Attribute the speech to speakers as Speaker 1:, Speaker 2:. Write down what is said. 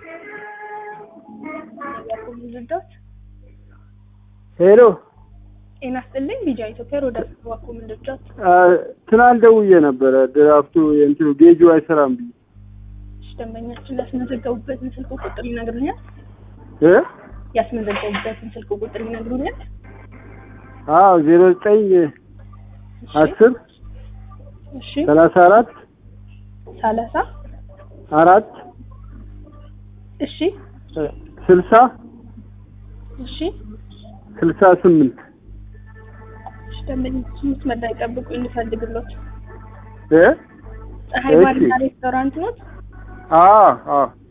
Speaker 1: ልርዳት?
Speaker 2: ሄሎ
Speaker 1: ጤና ይስጥልኝ። ቢጃ ኢትዮጵያ ሮዳ ዋኮ ምን ልርዳት?
Speaker 2: ትናንት ደውዬ ነበረ ድራፍቱ የእንትኑ ጌጁ አይሰራም ብዬ
Speaker 1: እሺ፣ ደንበኛችን ያስመዘገቡበትን ስልክ ቁጥር ይነግሩኛል?
Speaker 2: እ
Speaker 1: ያስመዘገቡበትን ስልክ ቁጥር ይነግሩኛል?
Speaker 2: አዎ ዜሮ ዘጠኝ
Speaker 1: እሺ፣
Speaker 2: አስር
Speaker 1: እሺ፣
Speaker 2: ሰላሳ አራት
Speaker 1: ሰላሳ
Speaker 2: አራት
Speaker 1: እሺ፣
Speaker 2: ስልሳ
Speaker 1: እሺ፣
Speaker 2: ስልሳ ስምንት
Speaker 1: እሺ። ደንበኛችን መስመር ላይ ጠብቁ እንፈልግሎት።
Speaker 2: እ
Speaker 1: ፀሐይ
Speaker 2: እሺ።
Speaker 1: ባርና ሬስቶራንት ነው።
Speaker 2: አዎ አዎ